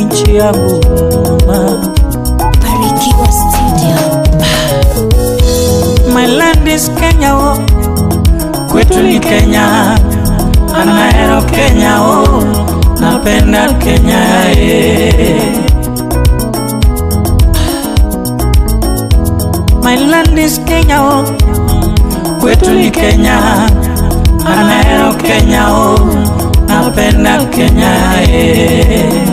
nchi yangu mama. Barikiwa Studio. My land is Kenya oh, kwetu ni Kenya, anaero Kenya oh, napenda Kenya eh. My land is Kenya oh, kwetu ni Kenya, anaero Kenya oh, napenda Kenya eh.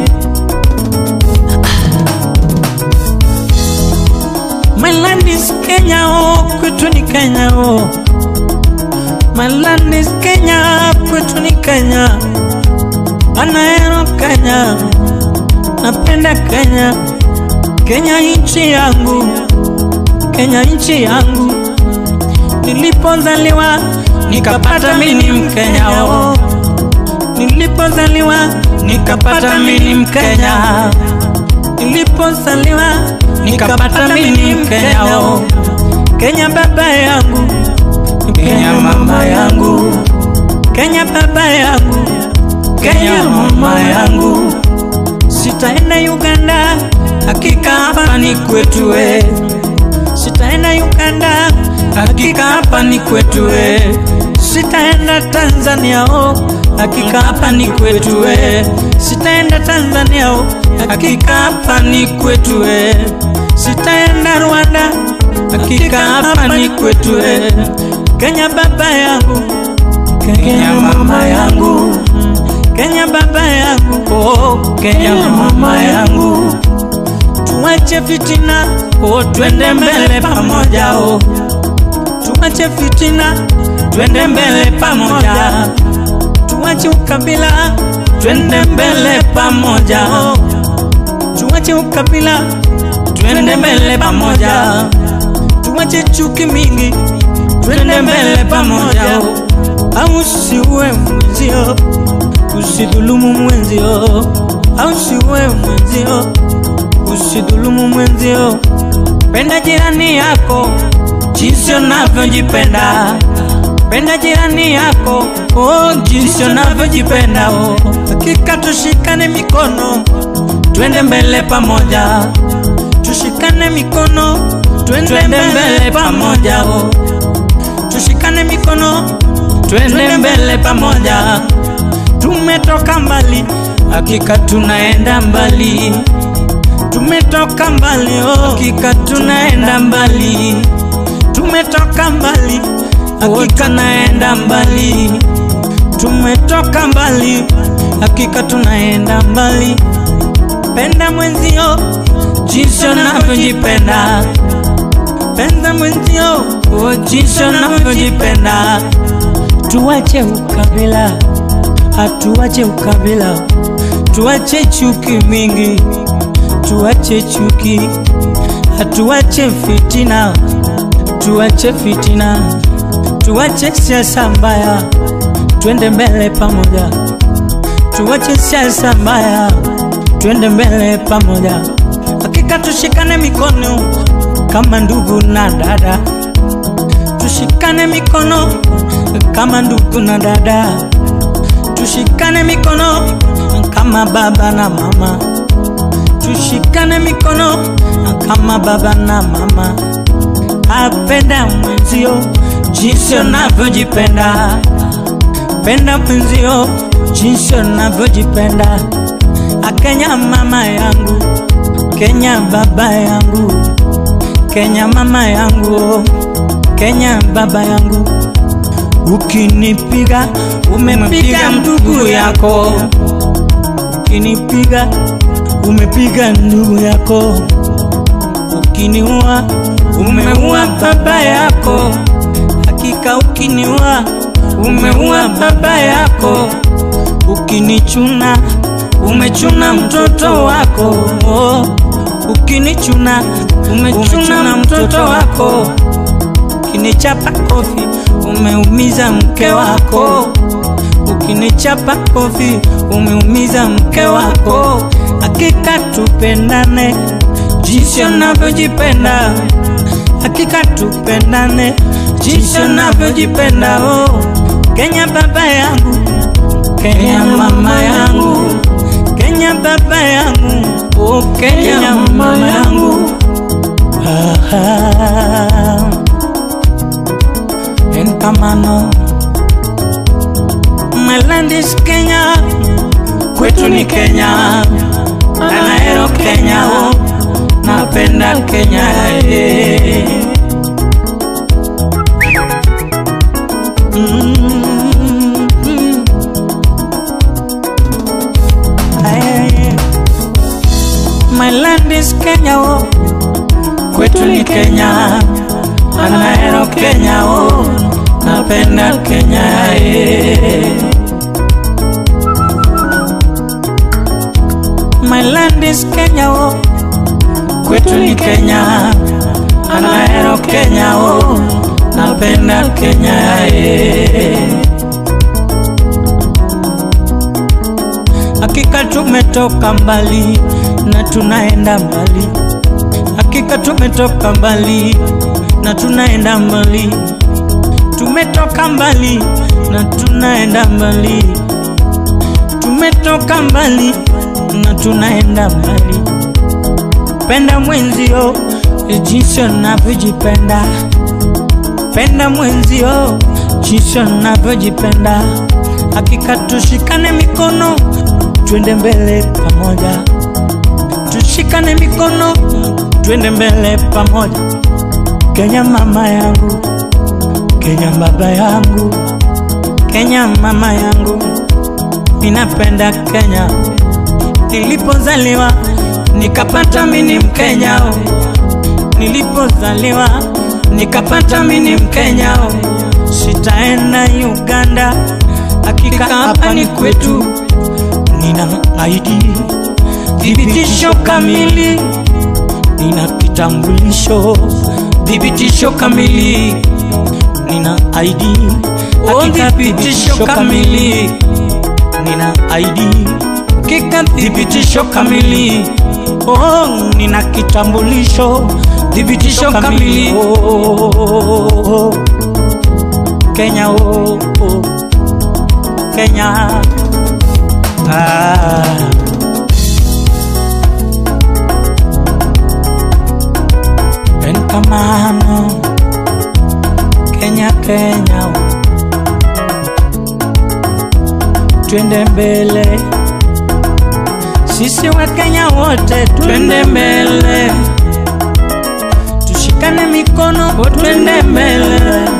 My land is Kenya, oh, kwetu ni Kenya, oh. My land is Kenya, kwetu ni Kenya. Anaero Kenya, napenda Kenya. Kenya nchi yangu, Kenya nchi yangu. Nilipozaliwa nikapata mimi Mkenya, oh. Nilipozaliwa nikapata mimi Mkenya nilipozaliwa nikapata mimi Mkenya oh. Kenya baba yangu, Kenya mama yangu, Kenya baba yangu, Kenya mama yangu. Sitaenda Uganda, hakika hapa ni kwetu we. Sitaenda Uganda, hakika hapa ni kwetu we. Sitaenda Tanzania oh, hakika hapa ni kwetu we. Sitaenda Tanzania oh, hakika hapa ni kwetu we. Sitaenda Rwanda, hakika hapa ni kwetu we. Kenya baba yangu, Kenya mama yangu, Kenya baba yangu, oh, Kenya mama yangu. Tuache fitina, oh, twende mbele pamoja oh. Tuache fitina, twende mbele pamoja. Tuache ukabila, twende mbele pamoja oh. Tuache ukabila, twende mbele pamoja. Tuache chuki mingi, twende mbele pamoja oh. Au usiue mwenzio, usidhulumu mwenzio, au usiue mwenzio, usidhulumu mwenzio. Penda jirani yako jinsi unavyojipenda. Penda jirani yako oh, jinsi unavyojipenda oh. Hakika tushikane mikono, twende mbele pamoja. Tushikane mikono, twende mbele pamoja oh. Tushikane mikono, twende mbele pamoja. Tumetoka mbali, hakika tunaenda mbali. Tumetoka mbali, oh, hakika tunaenda mbali. Tumetoka mbali, hakika naenda mbali. Tumetoka mbali, hakika tunaenda mbali. Penda mwenzio jinsi unavyojipenda. Penda mwenzio oh, jinsi unavyojipenda. Tuache ukabila, hatuache ukabila. Tuache chuki mingi, tuache chuki, hatuache fitina, tuache fitina, tuache siasa mbaya, twende mbele pamoja. Tuache siasa mbaya, twende mbele pamoja. Hakika tushikane mikono kama ndugu na dada, tushikane mikono kama ndugu na dada, tushikane mikono kama baba na mama, tushikane mikono kama baba na mama. Apenda mwenzio jinsi unavyojipenda, penda mwenzio jinsi unavyojipenda. Akenya mama yangu, Kenya baba yangu, Kenya mama yangu, Kenya baba yangu. Ukinipiga umepiga ndugu yako, ukinipiga umepiga ndugu yako, ukiniua umeua baba yako, hakika ukiniua umeua baba yako, ukinichuna umechuna mtoto wako, oh. ukinichuna umechuna mtoto wako, ukinichapa kofi umeumiza mke wako, ukinichapa kofi umeumiza mke wako. Hakika tupendane jinsi unavyojipenda, hakika tupendane jinsi unavyojipenda. Oh, Kenya baba yangu, Kenya mama yangu, Kenya baba yangu, Oh, Kenya, Kenya mama yangu. Ah, Enkamano, my land is Kenya, kwetu ni Kenya, Anaero Kenya, oh, napenda Kenya eh. Mm, mm. Aye. My land is Kenya, oh. kwetu ni Kenya, Anaero Kenya, oh. napenda Kenya eh. My land is Kenya, oh. kwetu ni Kenya, Anaero Kenya, oh. napenda Kenya eh. Hakika tumetoka mbali na tunaenda mbali, hakika tumetoka mbali na tunaenda mbali, tumetoka mbali na tunaenda mbali, tumetoka mbali na tunaenda mbali. Penda mwenzio jinsi unavyojipenda, penda mwenzio jinsi unavyojipenda. Hakika tushikane mikono, twende mbele pamoja, tushikane mikono, twende mbele pamoja. Kenya mama yangu, Kenya baba yangu, Kenya mama yangu, ninapenda Kenya. Nilipozaliwa nikapata mini Mkenya, oh. nilipozaliwa nikapata mini Mkenya, oh. sitaenda Uganda, hakika hapa ni kwetu. Nina ID thibitisho kamili, nina kitambulisho thibitisho kamili, nina ID hakika thibitisho kamili, nina ID hakika thibitisho kamili. Oh, nina kitambulisho thibitisho kamili. Oh, Kenya, oh, oh. Kenya. Ah. Enkamano Kenya, Kenya, twende mbele, sisi wa Kenya wote twende mbele, tushikane mikono, twende mbele,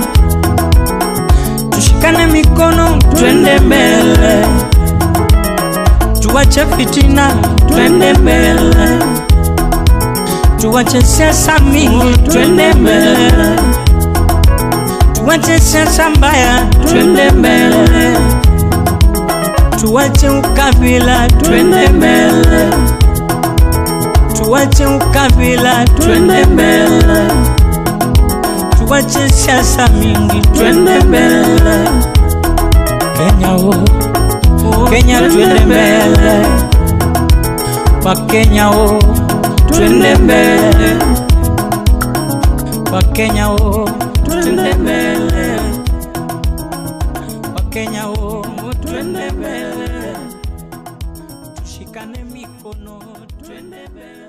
tushikane mikono, twende mbele, tuwache fitina, twende mbele tuwache siasa mingi, twende mbele, tuwache siasa mbaya, twende mbele, tuwache ukabila, twende mbele, tuwache ukabila, twende mbele, tuwache siasa mingi, twende mbele. Kenya oh, Kenya twende mbele, kwa Kenya oh twende mbele Wakenya o twende mbele Wakenya o twende mbele tushikane mikono twende mbele